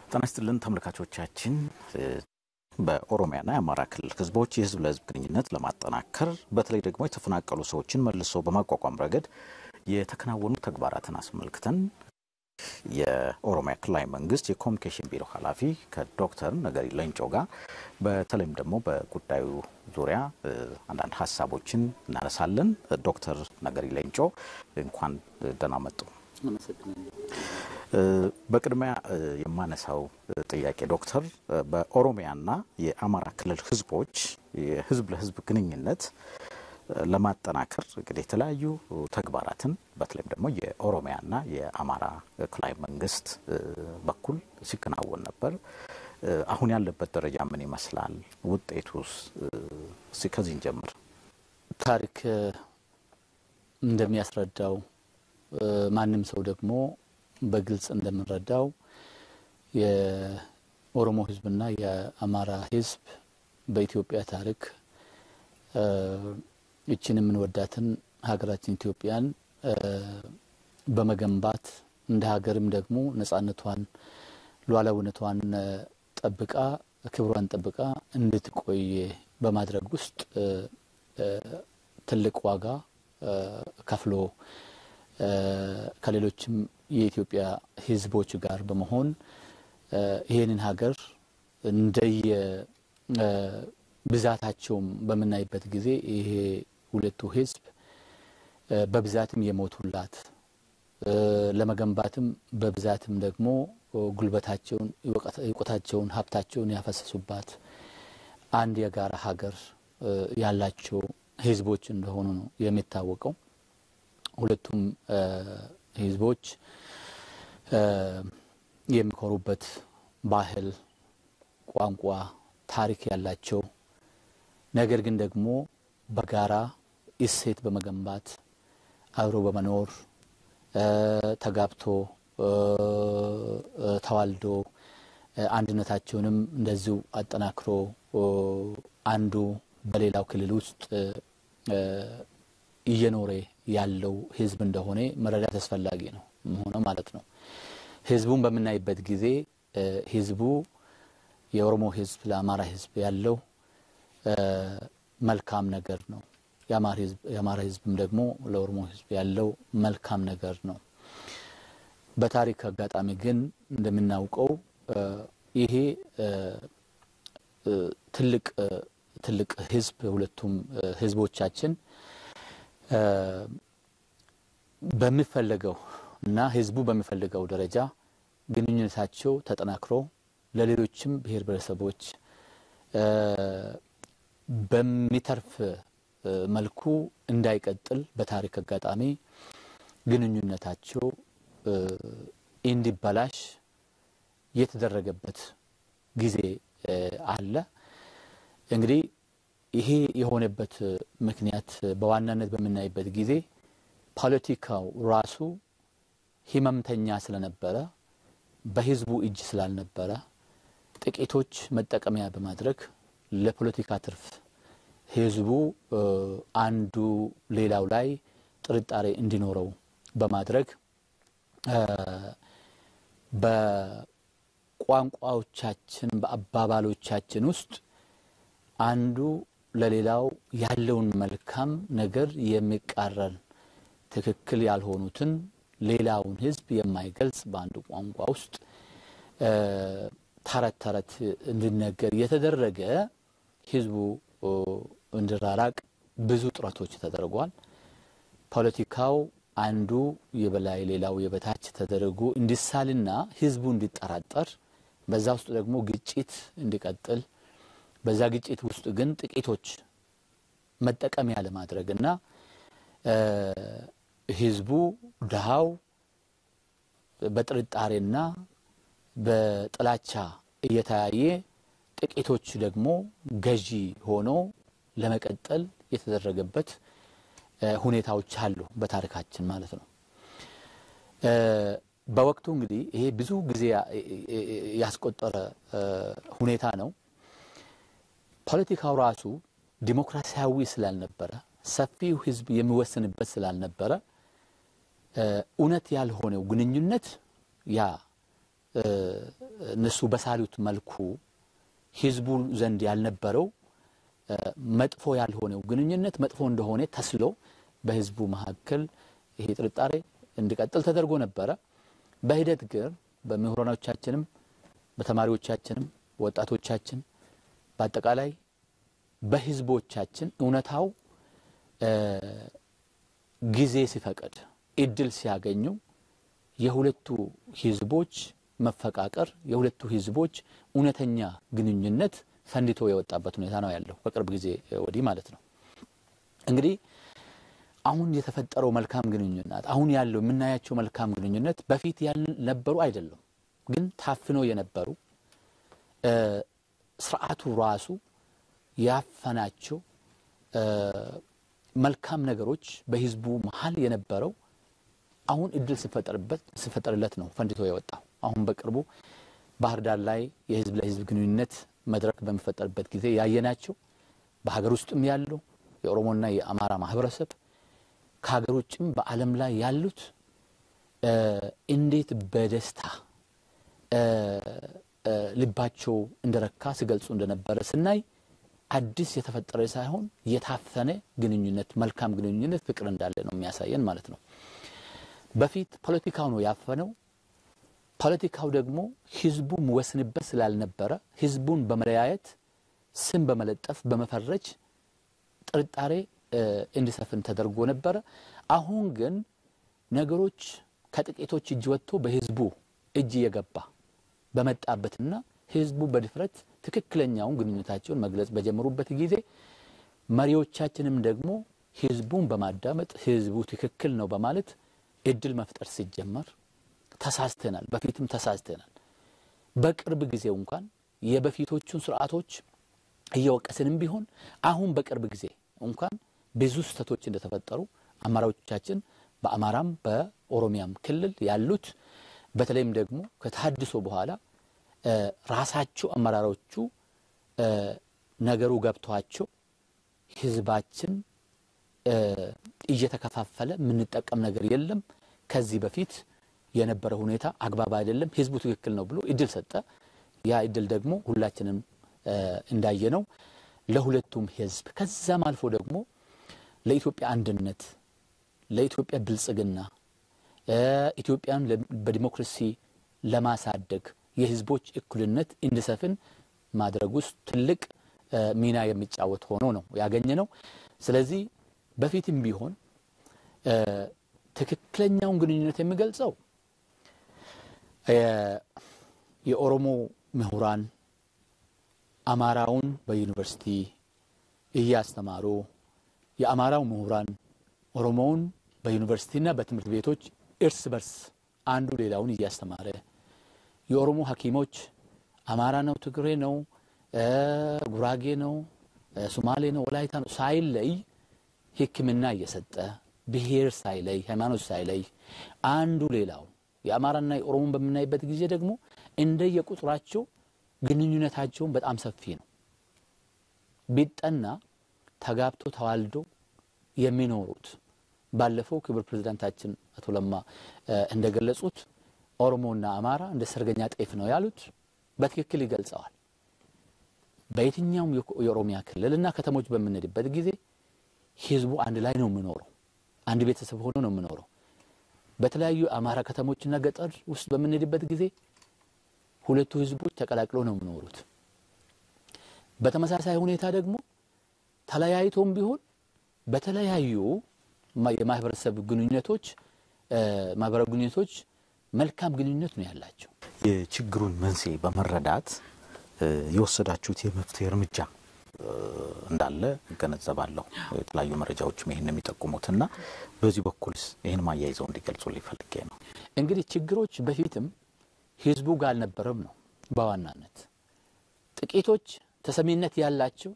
ጤና ይስጥልን ተመልካቾቻችን። በኦሮሚያና የአማራ ክልል ህዝቦች የህዝብ ለህዝብ ግንኙነት ለማጠናከር በተለይ ደግሞ የተፈናቀሉ ሰዎችን መልሶ በማቋቋም ረገድ የተከናወኑ ተግባራትን አስመልክተን የኦሮሚያ ክልላዊ መንግስት የኮሚኒኬሽን ቢሮ ኃላፊ ከዶክተር ነገሪ ሌንጮ ጋር በተለይም ደግሞ በጉዳዩ ዙሪያ አንዳንድ ሀሳቦችን እናነሳለን። ዶክተር ነገሪ ሌንጮ እንኳን ደህና መጡ። በቅድሚያ የማነሳው ጥያቄ ዶክተር በኦሮሚያና የአማራ ክልል ህዝቦች የህዝብ ለህዝብ ግንኙነት ለማጠናከር እንግዲህ የተለያዩ ተግባራትን በተለይም ደግሞ የኦሮሚያና የአማራ ክልላዊ መንግስት በኩል ሲከናወን ነበር። አሁን ያለበት ደረጃ ምን ይመስላል? ውጤቱስ? ከዚህ እንጀምር። ታሪክ እንደሚያስረዳው ማንም ሰው ደግሞ በግልጽ እንደምንረዳው የኦሮሞ ህዝብና የአማራ ህዝብ በኢትዮጵያ ታሪክ ይችን የምንወዳትን ሀገራችን ኢትዮጵያን በመገንባት እንደ ሀገርም ደግሞ ነጻነቷን ሉዓላዊነቷን ጠብቃ ክብሯን ጠብቃ እንድትቆይ በማድረግ ውስጥ ትልቅ ዋጋ ከፍሎ ከሌሎችም የኢትዮጵያ ህዝቦች ጋር በመሆን ይህንን ሀገር እንደየ ብዛታቸውም በምናይበት ጊዜ ይሄ ሁለቱ ህዝብ በብዛትም የሞቱላት ለመገንባትም በብዛትም ደግሞ ጉልበታቸውን፣ እውቀታቸውን፣ ሀብታቸውን ያፈሰሱባት አንድ የጋራ ሀገር ያላቸው ህዝቦች እንደሆኑ ነው የሚታወቀው። ሁለቱም ህዝቦች የሚኮሩበት ባህል፣ ቋንቋ፣ ታሪክ ያላቸው ነገር ግን ደግሞ በጋራ እሴት በመገንባት አብሮ በመኖር ተጋብቶ ተዋልዶ አንድነታቸውንም እንደዚሁ አጠናክሮ አንዱ በሌላው ክልል ውስጥ እየኖረ ያለው ህዝብ እንደሆነ መረዳት አስፈላጊ ነው ሆነ ማለት ነው። ህዝቡን በምናይበት ጊዜ ህዝቡ የኦሮሞ ህዝብ ለአማራ ህዝብ ያለው መልካም ነገር ነው። የአማራ ህዝብም ደግሞ ለኦሮሞ ህዝብ ያለው መልካም ነገር ነው። በታሪክ አጋጣሚ ግን እንደምናውቀው ይሄ ትልቅ ትልቅ ህዝብ ሁለቱም ህዝቦቻችን በሚፈለገው እና ህዝቡ በሚፈልገው ደረጃ ግንኙነታቸው ተጠናክሮ ለሌሎችም ብሔር ብሔረሰቦች በሚተርፍ መልኩ እንዳይቀጥል በታሪክ አጋጣሚ ግንኙነታቸው እንዲበላሽ የተደረገበት ጊዜ አለ። እንግዲህ ይሄ የሆነበት ምክንያት በዋናነት በምናይበት ጊዜ ፖለቲካው ራሱ ህመምተኛ ስለነበረ በህዝቡ እጅ ስላልነበረ ጥቂቶች መጠቀሚያ በማድረግ ለፖለቲካ ትርፍ ህዝቡ አንዱ ሌላው ላይ ጥርጣሬ እንዲኖረው በማድረግ በቋንቋዎቻችን በአባባሎቻችን ውስጥ አንዱ ለሌላው ያለውን መልካም ነገር የሚቃረን ትክክል ያልሆኑትን ሌላውን ህዝብ የማይገልጽ በአንዱ ቋንቋ ውስጥ ተረት ተረት እንዲነገር የተደረገ ህዝቡ እንዲራራቅ ብዙ ጥረቶች ተደርጓል። ፖለቲካው አንዱ የበላይ ሌላው የበታች ተደርጎ እንዲሳልና ህዝቡ እንዲጠራጠር በዛ ውስጥ ደግሞ ግጭት እንዲቀጥል በዛ ግጭት ውስጥ ግን ጥቂቶች መጠቀሚያ ለማድረግ እና ህዝቡ ድሃው በጥርጣሬና በጥላቻ እየተያየ ጥቂቶች ደግሞ ገዢ ሆኖ ለመቀጠል የተደረገበት ሁኔታዎች አሉ በታሪካችን ማለት ነው። በወቅቱ እንግዲህ ይሄ ብዙ ጊዜ ያስቆጠረ ሁኔታ ነው። ፖለቲካው ራሱ ዲሞክራሲያዊ ስላልነበረ ሰፊው ህዝብ የሚወስንበት ስላልነበረ እውነት ያልሆነው ግንኙነት ያ እነሱ በሳሉት መልኩ ህዝቡ ዘንድ ያልነበረው መጥፎ ያልሆነው ግንኙነት መጥፎ እንደሆነ ተስሎ በህዝቡ መካከል ይሄ ጥርጣሬ እንዲቀጥል ተደርጎ ነበረ። በሂደት ግን በምሁራኖቻችንም በተማሪዎቻችንም ወጣቶቻችን በአጠቃላይ በህዝቦቻችን እውነታው ጊዜ ሲፈቅድ እድል ሲያገኙ የሁለቱ ህዝቦች መፈቃቀር የሁለቱ ህዝቦች እውነተኛ ግንኙነት ፈንድቶ የወጣበት ሁኔታ ነው ያለው በቅርብ ጊዜ ወዲህ ማለት ነው። እንግዲህ አሁን የተፈጠረው መልካም ግንኙነት አሁን ያለው የምናያቸው መልካም ግንኙነት በፊት ያልነበሩ አይደሉም፣ ግን ታፍኖ የነበሩ ስርዓቱ ራሱ ያፈናቸው መልካም ነገሮች በህዝቡ መሀል የነበረው አሁን እድል ሲፈጠርለት ነው ፈንድቶ የወጣው። አሁን በቅርቡ ባህር ዳር ላይ የህዝብ ለህዝብ ግንኙነት መድረክ በሚፈጠርበት ጊዜ ያየናቸው በሀገር ውስጥም ያለው የኦሮሞና የአማራ ማህበረሰብ ከሀገር ውጭም በዓለም ላይ ያሉት እንዴት በደስታ ልባቸው እንደረካ ሲገልጹ እንደነበረ ስናይ አዲስ የተፈጠረ ሳይሆን የታፈነ ግንኙነት፣ መልካም ግንኙነት፣ ፍቅር እንዳለ ነው የሚያሳየን ማለት ነው። በፊት ፖለቲካው ነው ያፈነው። ፖለቲካው ደግሞ ህዝቡ ወስንበት ስላልነበረ ህዝቡን በመለያየት ስም በመለጠፍ በመፈረጅ ጥርጣሬ እንዲሰፍን ተደርጎ ነበረ። አሁን ግን ነገሮች ከጥቂቶች እጅ ወጥቶ በህዝቡ እጅ እየገባ በመጣበትና ህዝቡ በድፍረት ትክክለኛውን ግንኙነታቸውን መግለጽ በጀመሩበት ጊዜ መሪዎቻችንም ደግሞ ህዝቡን በማዳመጥ ህዝቡ ትክክል ነው በማለት እድል መፍጠር ሲጀመር ተሳስተናል፣ በፊትም ተሳስተናል። በቅርብ ጊዜው እንኳን የበፊቶቹን ስርዓቶች እየወቀስንም ቢሆን አሁን በቅርብ ጊዜ እንኳን ብዙ ስህተቶች እንደተፈጠሩ አመራሮቻችን በአማራም በኦሮሚያም ክልል ያሉት በተለይም ደግሞ ከተሃድሶ በኋላ ራሳቸው አመራሮቹ ነገሩ ገብቷቸው ህዝባችን እየተከፋፈለ የምንጠቀም ነገር የለም፣ ከዚህ በፊት የነበረ ሁኔታ አግባብ አይደለም፣ ህዝቡ ትክክል ነው ብሎ እድል ሰጠ። ያ እድል ደግሞ ሁላችንም እንዳየነው ለሁለቱም ህዝብ ከዛም አልፎ ደግሞ ለኢትዮጵያ አንድነት፣ ለኢትዮጵያ ብልጽግና፣ ኢትዮጵያን በዲሞክራሲ ለማሳደግ የህዝቦች እኩልነት እንዲሰፍን ማድረግ ውስጥ ትልቅ ሚና የሚጫወት ሆኖ ነው ያገኘ ነው። ስለዚህ በፊትም ቢሆን ትክክለኛውን ግንኙነት የሚገልጸው የኦሮሞ ምሁራን አማራውን በዩኒቨርሲቲ እያስተማሩ የአማራው ምሁራን ኦሮሞውን በዩኒቨርሲቲና በትምህርት ቤቶች እርስ በርስ አንዱ ሌላውን እያስተማረ የኦሮሞ ሐኪሞች አማራ ነው፣ ትግሬ ነው፣ ጉራጌ ነው፣ ሶማሌ ነው፣ ወላይታ ነው ሳይለይ ሕክምና እየሰጠ ብሔር ሳይለይ ሃይማኖት ሳይለይ አንዱ ሌላው የአማራና የኦሮሞን በምናይበት ጊዜ ደግሞ እንደየቁጥራቸው ግንኙነታቸውን በጣም ሰፊ ነው። ቢጠና ተጋብቶ ተዋልዶ የሚኖሩት ባለፈው ክብር ፕሬዚዳንታችን አቶ ለማ እንደገለጹት ኦሮሞና አማራ እንደ ሰርገኛ ጤፍ ነው ያሉት በትክክል ይገልጸዋል። በየትኛውም የኦሮሚያ ክልልና ከተሞች በምንሄድበት ጊዜ ህዝቡ አንድ ላይ ነው የሚኖረው። አንድ ቤተሰብ ሆኖ ነው የሚኖረው። በተለያዩ አማራ ከተሞችና ገጠር ውስጥ በምንሄድበት ጊዜ ሁለቱ ህዝቦች ተቀላቅለው ነው የሚኖሩት። በተመሳሳይ ሁኔታ ደግሞ ተለያይቶም ቢሆን በተለያዩ የማህበረሰብ ግንኙነቶች ማህበራዊ ግንኙነቶች መልካም ግንኙነት ነው ያላቸው። የችግሩን መንስኤ በመረዳት የወሰዳችሁት የመፍትሄ እርምጃ እንዳለ እገነዘባለሁ። የተለያዩ መረጃዎችም ይህን የሚጠቁሙትና በዚህ በኩልስ ይህን ማያይዘው እንዲገልጹ ሊፈልጌ ነው። እንግዲህ ችግሮች በፊትም ህዝቡ ጋር አልነበረም ነው በዋናነት ጥቂቶች ተሰሚነት ያላቸው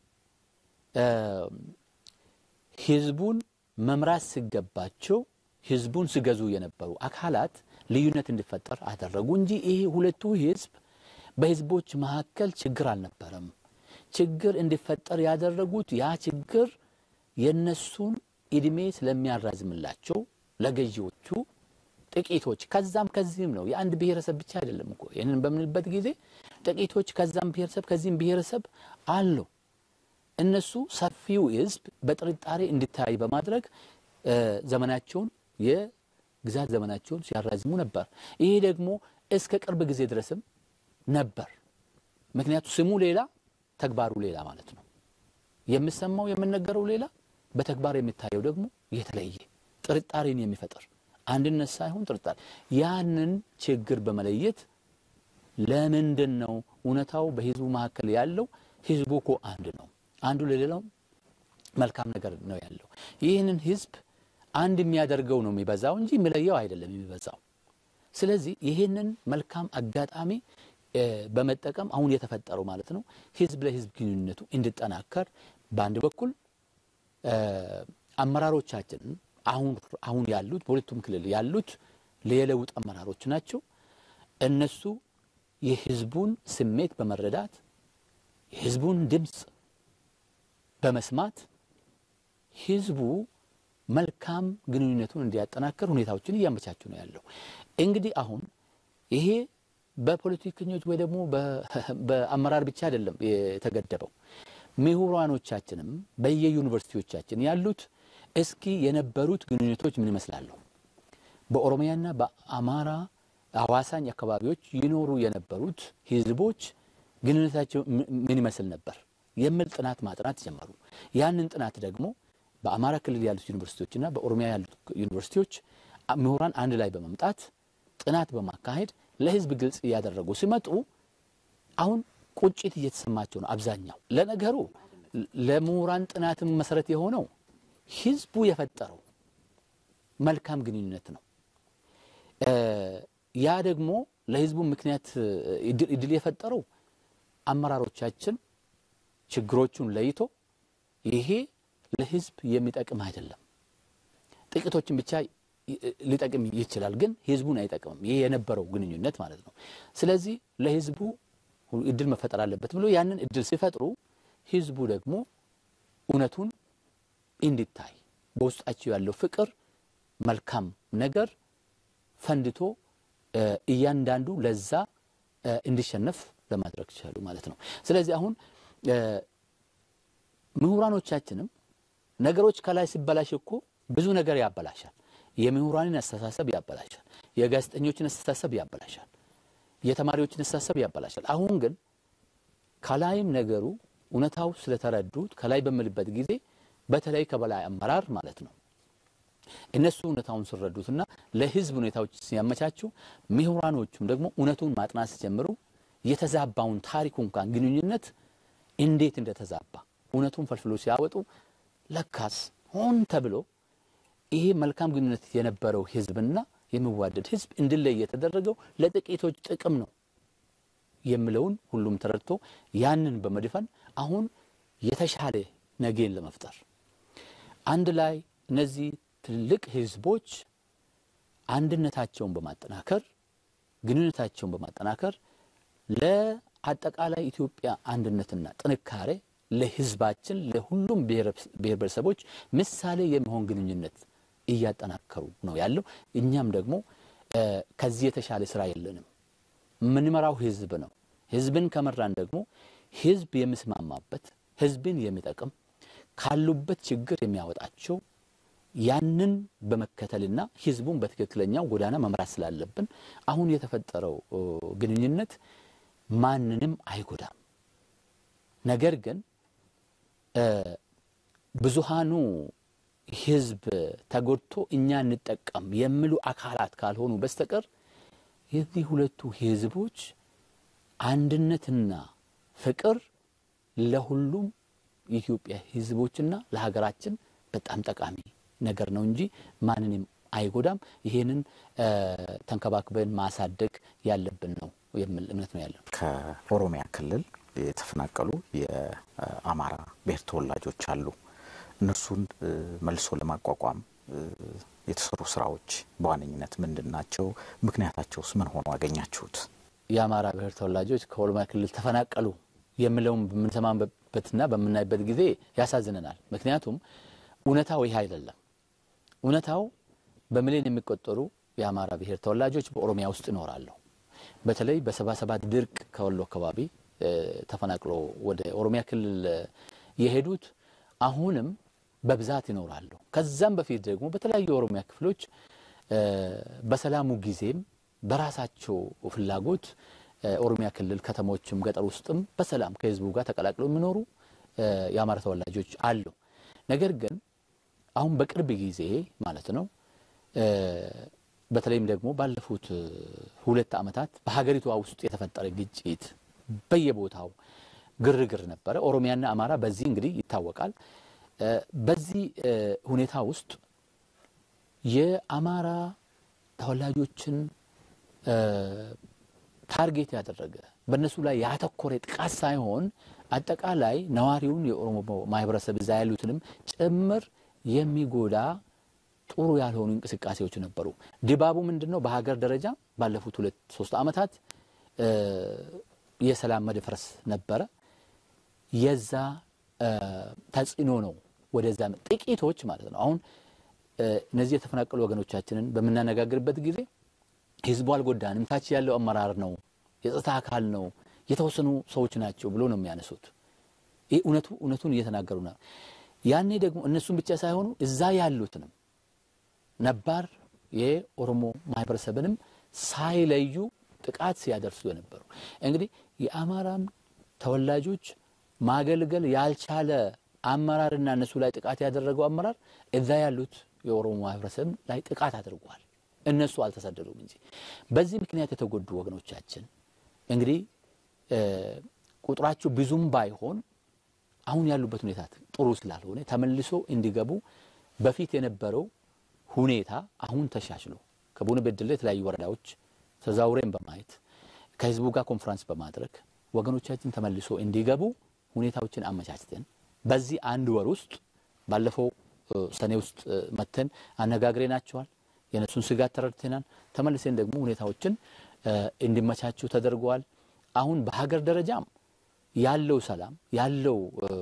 ህዝቡን መምራት ሲገባቸው ህዝቡን ሲገዙ የነበሩ አካላት ልዩነት እንዲፈጠር አደረጉ እንጂ ይሄ ሁለቱ ህዝብ በህዝቦች መካከል ችግር አልነበረም። ችግር እንዲፈጠር ያደረጉት ያ ችግር የነሱን እድሜ ስለሚያራዝምላቸው ለገዢዎቹ ጥቂቶች ከዛም ከዚህም ነው። የአንድ ብሔረሰብ ብቻ አይደለም እኮ ይህንን በምንልበት ጊዜ ጥቂቶች ከዛም ብሔረሰብ ከዚህም ብሔረሰብ አሉ። እነሱ ሰፊው ሕዝብ በጥርጣሬ እንዲታይ በማድረግ ዘመናቸውን የግዛት ዘመናቸውን ሲያራዝሙ ነበር። ይሄ ደግሞ እስከ ቅርብ ጊዜ ድረስም ነበር። ምክንያቱ ስሙ ሌላ ተግባሩ ሌላ ማለት ነው። የምሰማው የምነገረው ሌላ፣ በተግባር የሚታየው ደግሞ የተለየ ጥርጣሬን የሚፈጥር አንድነት ሳይሆን ጥርጣሬ። ያንን ችግር በመለየት ለምንድን ነው እውነታው በህዝቡ መካከል ያለው? ህዝቡ እኮ አንድ ነው። አንዱ ለሌላው መልካም ነገር ነው ያለው። ይህንን ህዝብ አንድ የሚያደርገው ነው የሚበዛው እንጂ የሚለየው አይደለም የሚበዛው። ስለዚህ ይህንን መልካም አጋጣሚ በመጠቀም አሁን የተፈጠረው ማለት ነው ህዝብ ለህዝብ ግንኙነቱ እንዲጠናከር በአንድ በኩል አመራሮቻችን አሁን አሁን ያሉት በሁለቱም ክልል ያሉት የለውጥ አመራሮች ናቸው። እነሱ የህዝቡን ስሜት በመረዳት የህዝቡን ድምፅ በመስማት ህዝቡ መልካም ግንኙነቱን እንዲያጠናክር ሁኔታዎችን እያመቻቹ ነው ያለው። እንግዲህ አሁን ይሄ በፖለቲከኞች ወይ ደግሞ በአመራር ብቻ አይደለም የተገደበው። ምሁራኖቻችንም በየዩኒቨርሲቲዎቻችን ያሉት እስኪ የነበሩት ግንኙነቶች ምን ይመስላሉ፣ በኦሮሚያና በአማራ አዋሳኝ አካባቢዎች ይኖሩ የነበሩት ህዝቦች ግንኙነታቸው ምን ይመስል ነበር የሚል ጥናት ማጥናት ጀመሩ። ያንን ጥናት ደግሞ በአማራ ክልል ያሉት ዩኒቨርሲቲዎችና በኦሮሚያ ያሉት ዩኒቨርሲቲዎች ምሁራን አንድ ላይ በመምጣት ጥናት በማካሄድ ለህዝብ ግልጽ እያደረጉ ሲመጡ አሁን ቁጭት እየተሰማቸው ነው አብዛኛው። ለነገሩ ለምሁራን ጥናትም መሰረት የሆነው ህዝቡ የፈጠረው መልካም ግንኙነት ነው። ያ ደግሞ ለህዝቡ ምክንያት እድል የፈጠረው አመራሮቻችን ችግሮቹን ለይቶ ይሄ ለህዝብ የሚጠቅም አይደለም፣ ጥቂቶችን ብቻ ሊጠቅም ይችላል፣ ግን ህዝቡን አይጠቅምም። ይሄ የነበረው ግንኙነት ማለት ነው። ስለዚህ ለህዝቡ እድል መፈጠር አለበት ብሎ ያንን እድል ሲፈጥሩ ህዝቡ ደግሞ እውነቱን እንዲታይ በውስጣቸው ያለው ፍቅር፣ መልካም ነገር ፈንድቶ እያንዳንዱ ለዛ እንዲሸነፍ ለማድረግ ይችላሉ ማለት ነው። ስለዚህ አሁን ምሁራኖቻችንም ነገሮች ከላይ ሲበላሽ እኮ ብዙ ነገር ያበላሻል። የምሁራንን አስተሳሰብ ያበላሻል። የጋዜጠኞችን አስተሳሰብ ያበላሻል። የተማሪዎችን አስተሳሰብ ያበላሻል። አሁን ግን ከላይም ነገሩ እውነታው ስለተረዱት ከላይ በምልበት ጊዜ በተለይ ከበላይ አመራር ማለት ነው እነሱ እውነታውን ሲረዱትና ለህዝብ ሁኔታዎች ሲያመቻቹ ምሁራኖቹም ደግሞ እውነቱን ማጥናት ሲጀምሩ የተዛባውን ታሪኩ እንኳን ግንኙነት እንዴት እንደተዛባ እውነቱን ፈልፍሎ ሲያወጡ ለካስ ሆን ተብሎ ይሄ መልካም ግንኙነት የነበረው ህዝብና የሚዋደድ ህዝብ እንዲለይ የተደረገው ለጥቂቶች ጥቅም ነው የሚለውን ሁሉም ተረድቶ ያንን በመድፈን አሁን የተሻለ ነገን ለመፍጠር አንድ ላይ እነዚህ ትልቅ ህዝቦች አንድነታቸውን በማጠናከር ግንኙነታቸውን በማጠናከር ለአጠቃላይ ኢትዮጵያ አንድነትና ጥንካሬ ለህዝባችን ለሁሉም ብሔር ብሔረሰቦች ምሳሌ የሚሆን ግንኙነት እያጠናከሩ ነው ያለው። እኛም ደግሞ ከዚህ የተሻለ ስራ የለንም። የምንመራው ህዝብ ነው። ህዝብን ከመራን ደግሞ ህዝብ የሚስማማበት ህዝብን የሚጠቅም ካሉበት ችግር የሚያወጣቸው ያንን በመከተልና ህዝቡን በትክክለኛው ጎዳና መምራት ስላለብን አሁን የተፈጠረው ግንኙነት ማንንም አይጎዳም። ነገር ግን ብዙሃኑ ህዝብ ተጎድቶ እኛ እንጠቀም የሚሉ አካላት ካልሆኑ በስተቀር የዚህ ሁለቱ ህዝቦች አንድነትና ፍቅር ለሁሉም የኢትዮጵያ ህዝቦችና ለሀገራችን በጣም ጠቃሚ ነገር ነው እንጂ ማንንም አይጎዳም። ይሄንን ተንከባክበን ማሳደግ ያለብን ነው የሚል እምነት ነው ያለን። ከኦሮሚያ ክልል የተፈናቀሉ የአማራ ብሔር ተወላጆች አሉ። እነርሱን መልሶ ለማቋቋም የተሰሩ ስራዎች በዋነኝነት ምንድን ናቸው? ምክንያታቸውስ ምን ሆኖ አገኛችሁት? የአማራ ብሔር ተወላጆች ከኦሮሚያ ክልል ተፈናቀሉ የሚለውን በምንሰማበትና በምናይበት ጊዜ ያሳዝነናል። ምክንያቱም እውነታው ይህ አይደለም። እውነታው በሚሊዮን የሚቆጠሩ የአማራ ብሔር ተወላጆች በኦሮሚያ ውስጥ ይኖራሉ። በተለይ በሰባ ሰባት ድርቅ ከወሎ አካባቢ ተፈናቅሎ ወደ ኦሮሚያ ክልል የሄዱት አሁንም በብዛት ይኖራሉ። ከዛም በፊት ደግሞ በተለያዩ የኦሮሚያ ክፍሎች በሰላሙ ጊዜም በራሳቸው ፍላጎት ኦሮሚያ ክልል ከተሞችም ገጠር ውስጥም በሰላም ከህዝቡ ጋር ተቀላቅለው የሚኖሩ የአማራ ተወላጆች አሉ። ነገር ግን አሁን በቅርብ ጊዜ ማለት ነው በተለይም ደግሞ ባለፉት ሁለት ዓመታት በሀገሪቷ ውስጥ የተፈጠረ ግጭት በየቦታው ግርግር ነበረ። ኦሮሚያና አማራ በዚህ እንግዲህ ይታወቃል። በዚህ ሁኔታ ውስጥ የአማራ ተወላጆችን ታርጌት ያደረገ በእነሱ ላይ ያተኮረ ጥቃት ሳይሆን አጠቃላይ ነዋሪውን የኦሮሞ ማህበረሰብ እዛ ያሉትንም ጭምር የሚጎዳ ጥሩ ያልሆኑ እንቅስቃሴዎች ነበሩ። ድባቡ ምንድን ነው? በሀገር ደረጃ ባለፉት ሁለት ሶስት ዓመታት የሰላም መደፍረስ ነበረ። የዛ ተጽዕኖ ነው ወደዛ ጥቂቶች ማለት ነው። አሁን እነዚህ የተፈናቀሉ ወገኖቻችንን በምናነጋግርበት ጊዜ ህዝቡ አልጎዳንም፣ ታች ያለው አመራር ነው፣ የጸጥታ አካል ነው፣ የተወሰኑ ሰዎች ናቸው ብሎ ነው የሚያነሱት። ይህ እውነቱ እውነቱን እየተናገሩ ነው። ያኔ ደግሞ እነሱን ብቻ ሳይሆኑ እዛ ያሉትንም ነባር የኦሮሞ ማህበረሰብንም ሳይለዩ ጥቃት ሲያደርሱ የነበሩ እንግዲህ የአማራም ተወላጆች ማገልገል ያልቻለ አመራርና እነሱ ላይ ጥቃት ያደረገው አመራር እዛ ያሉት የኦሮሞ ማህበረሰብ ላይ ጥቃት አድርጓል። እነሱ አልተሰደዱም እንጂ በዚህ ምክንያት የተጎዱ ወገኖቻችን እንግዲህ ቁጥራቸው ብዙም ባይሆን አሁን ያሉበት ሁኔታ ጥሩ ስላልሆነ ተመልሶ እንዲገቡ በፊት የነበረው ሁኔታ አሁን ተሻሽሎ ከቡነ በደሌ የተለያዩ ወረዳዎች ተዛውረን በማየት ከህዝቡ ጋር ኮንፈረንስ በማድረግ ወገኖቻችን ተመልሶ እንዲገቡ ሁኔታዎችን አመቻችተን በዚህ አንድ ወር ውስጥ ባለፈው ሰኔ ውስጥ መተን አነጋግሬናቸዋል። የእነሱን ስጋት ተረድተናል። ተመልሰን ደግሞ ሁኔታዎችን እንዲመቻቹ ተደርገዋል። አሁን በሀገር ደረጃም ያለው ሰላም ያለው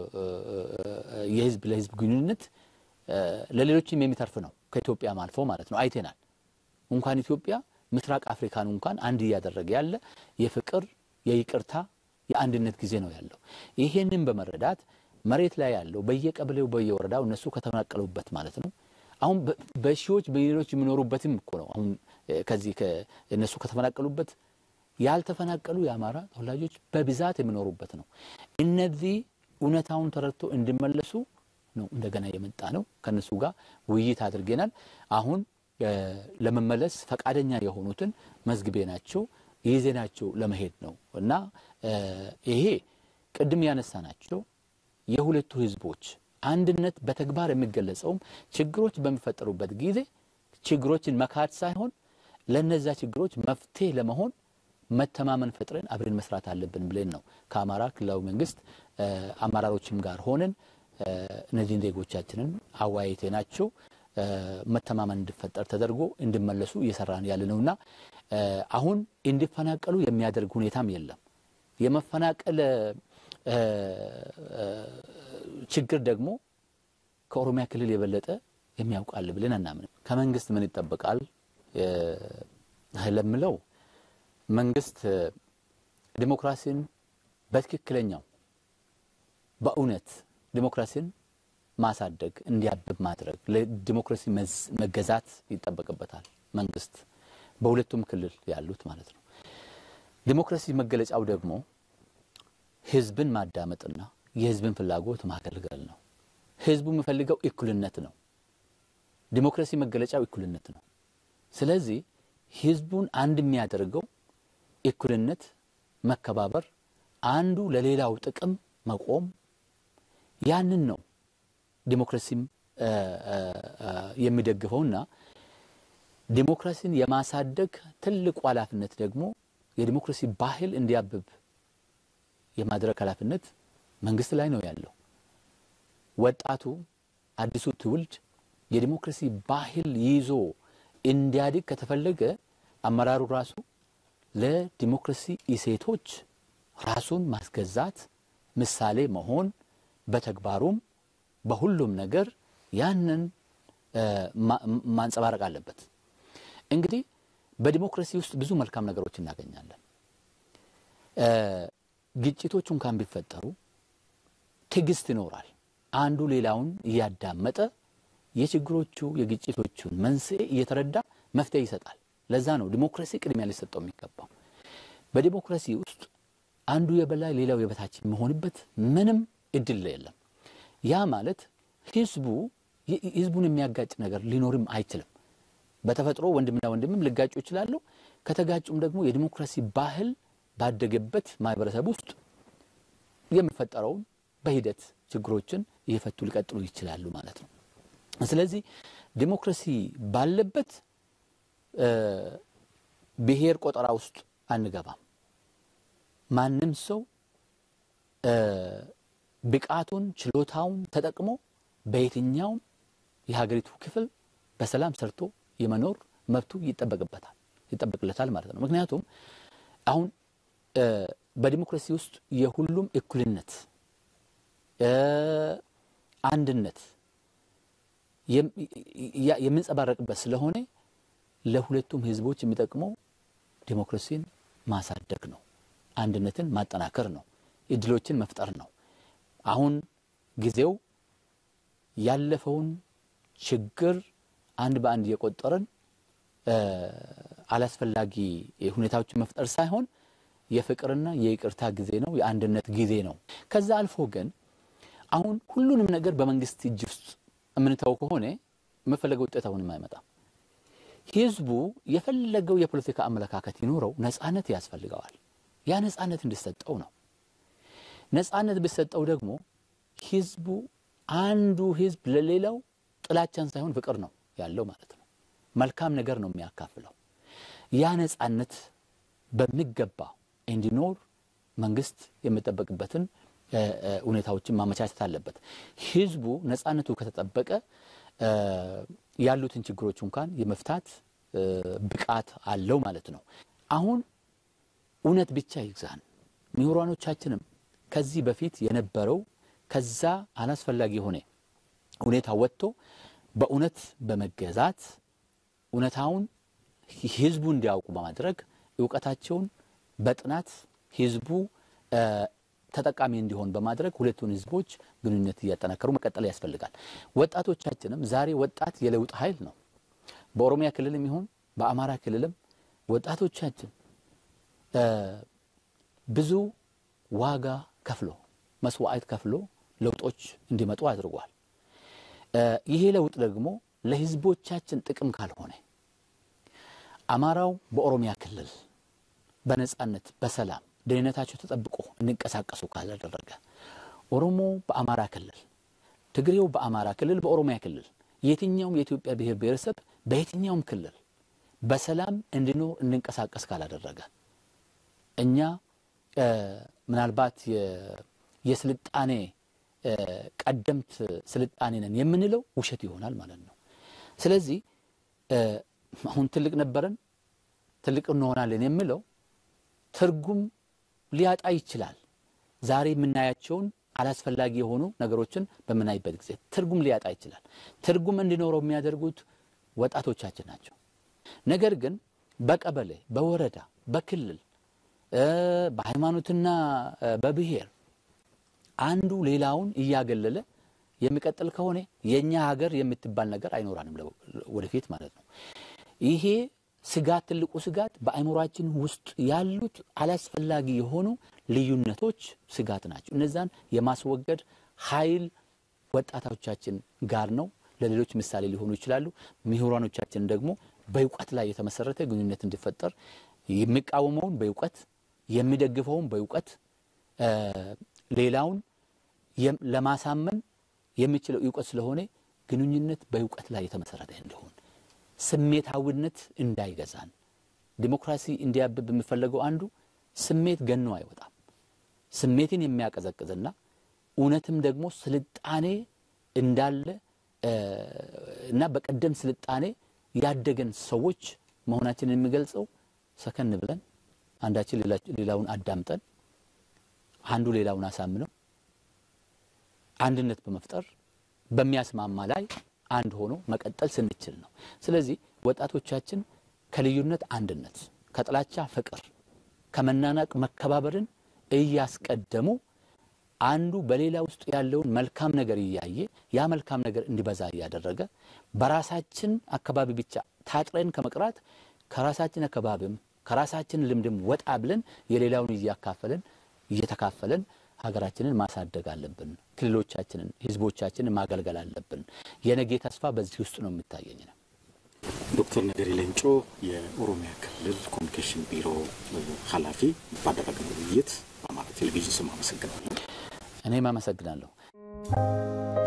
የህዝብ ለህዝብ ግንኙነት ለሌሎችም የሚተርፍ ነው። ከኢትዮጵያም አልፎ ማለት ነው አይተናል። እንኳን ኢትዮጵያ ምስራቅ አፍሪካን እንኳን አንድ እያደረገ ያለ የፍቅር የይቅርታ የአንድነት ጊዜ ነው ያለው። ይሄንን በመረዳት መሬት ላይ ያለው በየቀበሌው በየወረዳው እነሱ ከተፈናቀሉበት ማለት ነው አሁን በሺዎች በሚሊዮኖች የሚኖሩበትም እኮ ነው። አሁን ከዚህ እነሱ ከተፈናቀሉበት ያልተፈናቀሉ የአማራ ተወላጆች በብዛት የሚኖሩበት ነው። እነዚህ እውነታውን ተረድቶ እንዲመለሱ ነው እንደገና የመጣ ነው። ከእነሱ ጋር ውይይት አድርገናል። አሁን ለመመለስ ፈቃደኛ የሆኑትን መዝግቤ ናቸው ይዜናቸው ለመሄድ ነው እና ይሄ ቅድም ያነሳ ናቸው የሁለቱ ህዝቦች አንድነት በተግባር የሚገለጸውም ችግሮች በሚፈጠሩበት ጊዜ ችግሮችን መካድ ሳይሆን ለነዛ ችግሮች መፍትሄ ለመሆን መተማመን ፈጥረን አብረን መስራት አለብን ብለን ነው ከአማራ ክልላዊ መንግስት አመራሮችም ጋር ሆነን እነዚህን ዜጎቻችንን አወያይቴ ናቸው መተማመን እንዲፈጠር ተደርጎ እንዲመለሱ እየሰራን ያለ ነውና አሁን እንዲፈናቀሉ የሚያደርግ ሁኔታም የለም። የመፈናቀል ችግር ደግሞ ከኦሮሚያ ክልል የበለጠ የሚያውቃል ብለን አናምንም። ከመንግስት ምን ይጠበቃል ለምለው መንግስት ዲሞክራሲን በትክክለኛው በእውነት ዲሞክራሲን ማሳደግ እንዲያብብ ማድረግ ለዲሞክራሲ መገዛት ይጠበቅበታል። መንግስት በሁለቱም ክልል ያሉት ማለት ነው። ዲሞክራሲ መገለጫው ደግሞ ህዝብን ማዳመጥና የህዝብን ፍላጎት ማገልገል ነው። ህዝቡ የሚፈልገው እኩልነት ነው። ዲሞክራሲ መገለጫው እኩልነት ነው። ስለዚህ ህዝቡን አንድ የሚያደርገው እኩልነት፣ መከባበር፣ አንዱ ለሌላው ጥቅም መቆም ያንን ነው ዲሞክራሲም የሚደግፈውና ዲሞክራሲን የማሳደግ ትልቁ ኃላፊነት ደግሞ የዲሞክራሲ ባህል እንዲያብብ የማድረግ ኃላፊነት መንግስት ላይ ነው ያለው። ወጣቱ አዲሱ ትውልድ የዲሞክራሲ ባህል ይዞ እንዲያድግ ከተፈለገ አመራሩ ራሱ ለዲሞክራሲ እሴቶች ራሱን ማስገዛት፣ ምሳሌ መሆን፣ በተግባሩም በሁሉም ነገር ያንን ማንጸባረቅ አለበት። እንግዲህ በዲሞክራሲ ውስጥ ብዙ መልካም ነገሮች እናገኛለን። ግጭቶች እንኳን ቢፈጠሩ ትዕግስት ይኖራል። አንዱ ሌላውን እያዳመጠ የችግሮቹ የግጭቶቹን መንስኤ እየተረዳ መፍትሄ ይሰጣል። ለዛ ነው ዲሞክራሲ ቅድሚያ ሊሰጠው የሚገባው። በዲሞክራሲ ውስጥ አንዱ የበላይ ሌላው የበታች የሚሆንበት ምንም እድል የለም። ያ ማለት ህዝቡ ህዝቡን የሚያጋጭ ነገር ሊኖርም አይችልም። በተፈጥሮ ወንድምና ወንድምም ሊጋጩ ይችላሉ። ከተጋጩም ደግሞ የዲሞክራሲ ባህል ባደገበት ማህበረሰብ ውስጥ የሚፈጠረውን በሂደት ችግሮችን እየፈቱ ሊቀጥሉ ይችላሉ ማለት ነው። ስለዚህ ዲሞክራሲ ባለበት ብሔር ቆጠራ ውስጥ አንገባም። ማንም ሰው ብቃቱን ችሎታውን ተጠቅሞ በየትኛውም የሀገሪቱ ክፍል በሰላም ሰርቶ የመኖር መብቱ ይጠበቅበታል ይጠበቅለታል ማለት ነው። ምክንያቱም አሁን በዲሞክራሲ ውስጥ የሁሉም እኩልነት፣ አንድነት የምንጸባረቅበት ስለሆነ ለሁለቱም ህዝቦች የሚጠቅመው ዲሞክራሲን ማሳደግ ነው፣ አንድነትን ማጠናከር ነው፣ እድሎችን መፍጠር ነው። አሁን ጊዜው ያለፈውን ችግር አንድ በአንድ እየቆጠርን አላስፈላጊ ሁኔታዎችን መፍጠር ሳይሆን የፍቅርና የይቅርታ ጊዜ ነው፣ የአንድነት ጊዜ ነው። ከዛ አልፎ ግን አሁን ሁሉንም ነገር በመንግስት እጅ ውስጥ የምንተው ከሆነ የመፈለገው ውጤት አሁንም አይመጣም። ህዝቡ የፈለገው የፖለቲካ አመለካከት ይኖረው ነጻነት ያስፈልገዋል። ያ ነጻነት እንዲሰጠው ነው። ነጻነት ቢሰጠው ደግሞ ህዝቡ አንዱ ህዝብ ለሌላው ጥላቻን ሳይሆን ፍቅር ነው ያለው ማለት ነው። መልካም ነገር ነው የሚያካፍለው። ያ ነጻነት በሚገባ እንዲኖር መንግስት የሚጠበቅበትን ሁኔታዎችን ማመቻቸት አለበት። ህዝቡ ነጻነቱ ከተጠበቀ ያሉትን ችግሮች እንኳን የመፍታት ብቃት አለው ማለት ነው። አሁን እውነት ብቻ ይግዛን። ምሁራኖቻችንም ከዚህ በፊት የነበረው ከዛ አላስፈላጊ የሆነ ሁኔታ ወጥቶ በእውነት በመገዛት እውነታውን ህዝቡ እንዲያውቁ በማድረግ እውቀታቸውን በጥናት ህዝቡ ተጠቃሚ እንዲሆን በማድረግ ሁለቱን ህዝቦች ግንኙነት እያጠናከሩ መቀጠል ያስፈልጋል። ወጣቶቻችንም ዛሬ ወጣት የለውጥ ኃይል ነው። በኦሮሚያ ክልልም ይሁን በአማራ ክልልም ወጣቶቻችን ብዙ ዋጋ ከፍሎ መስዋዕት ከፍሎ ለውጦች እንዲመጡ አድርጓል። ይሄ ለውጥ ደግሞ ለህዝቦቻችን ጥቅም ካልሆነ አማራው በኦሮሚያ ክልል በነጻነት በሰላም ደህንነታቸው ተጠብቆ እንዲንቀሳቀሱ ካላደረገ ኦሮሞ በአማራ ክልል፣ ትግሬው በአማራ ክልል፣ በኦሮሚያ ክልል የትኛውም የኢትዮጵያ ብሔር ብሔረሰብ በየትኛውም ክልል በሰላም እንዲኖር እንዲንቀሳቀስ ካላደረገ እኛ ምናልባት የስልጣኔ ቀደምት ስልጣኔ ነን የምንለው ውሸት ይሆናል ማለት ነው። ስለዚህ አሁን ትልቅ ነበረን ትልቅ እንሆናለን የምለው ትርጉም ሊያጣ ይችላል። ዛሬ የምናያቸውን አላስፈላጊ የሆኑ ነገሮችን በምናይበት ጊዜ ትርጉም ሊያጣ ይችላል። ትርጉም እንዲኖረው የሚያደርጉት ወጣቶቻችን ናቸው። ነገር ግን በቀበሌ፣ በወረዳ፣ በክልል፣ በሃይማኖትና በብሔር አንዱ ሌላውን እያገለለ የሚቀጥል ከሆነ የእኛ ሀገር የምትባል ነገር አይኖራንም ወደፊት ማለት ነው። ይሄ ስጋት ትልቁ ስጋት በአእምሯችን ውስጥ ያሉት አላስፈላጊ የሆኑ ልዩነቶች ስጋት ናቸው። እነዛን የማስወገድ ኃይል ወጣቶቻችን ጋር ነው። ለሌሎች ምሳሌ ሊሆኑ ይችላሉ። ምሁራኖቻችን ደግሞ በእውቀት ላይ የተመሰረተ ግንኙነት እንዲፈጠር የሚቃወመውን በእውቀት የሚደግፈውን በእውቀት ሌላውን ለማሳመን የሚችለው እውቀት ስለሆነ ግንኙነት በእውቀት ላይ የተመሰረተ እንዲሆን ስሜታዊነት እንዳይገዛን ዲሞክራሲ እንዲያብብ የሚፈለገው አንዱ ስሜት ገኖ አይወጣም። ስሜትን የሚያቀዘቅዝና እውነትም ደግሞ ስልጣኔ እንዳለ እና በቀደም ስልጣኔ ያደገን ሰዎች መሆናችንን የሚገልጸው ሰከን ብለን አንዳችን ሌላውን አዳምጠን አንዱ ሌላውን አሳምነው አንድነት በመፍጠር በሚያስማማ ላይ አንድ ሆኖ መቀጠል ስንችል ነው። ስለዚህ ወጣቶቻችን ከልዩነት አንድነት፣ ከጥላቻ ፍቅር፣ ከመናናቅ መከባበርን እያስቀደሙ አንዱ በሌላ ውስጥ ያለውን መልካም ነገር እያየ ያ መልካም ነገር እንዲበዛ እያደረገ በራሳችን አካባቢ ብቻ ታጥረን ከመቅራት ከራሳችን አካባቢም ከራሳችን ልምድም ወጣ ብለን የሌላውን እያካፈለን እየተካፈለን ሀገራችንን ማሳደግ አለብን። ክልሎቻችንን፣ ህዝቦቻችንን ማገልገል አለብን። የነገ ተስፋ በዚህ ውስጥ ነው የሚታየኝ ነው። ዶክተር ነገሪ ሌንጮ የኦሮሚያ ክልል ኮሚኒኬሽን ቢሮ ኃላፊ ባደረግነው ውይይት በአማራ ቴሌቪዥን ስም አመሰግናለሁ። እኔም አመሰግናለሁ።